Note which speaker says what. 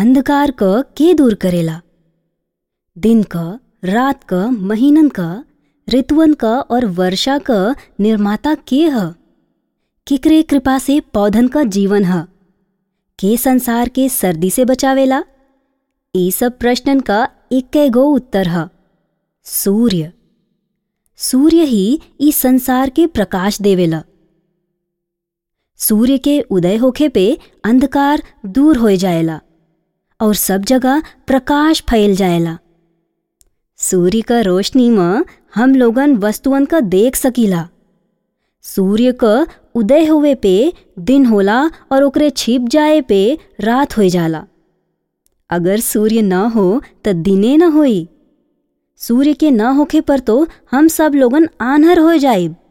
Speaker 1: अंधकार क के दूर करेला दिन क रात क महीनन क ऋतुअन क और वर्षा क निर्माता के ह केकरे कृपा से पौधन क जीवन ह के संसार के सर्दी से बचावेला ई सब प्रश्नन का इक्के गो उत्तर ह सूर्य सूर्य ही ई संसार के प्रकाश देवेला सूर्य के उदय होखे पे अंधकार दूर हो जाएला और सब जगह प्रकाश फैल जाएला सूर्य का रोशनी में हम लोगन वस्तुअन का देख सकीला सूर्य क उदय होवे पे दिन होला और ओकरे छिप जाए पे रात हो जाला अगर सूर्य न हो त दिने न होई सूर्य के न होखे पर तो हम सब लोगन आन्हर हो जाइब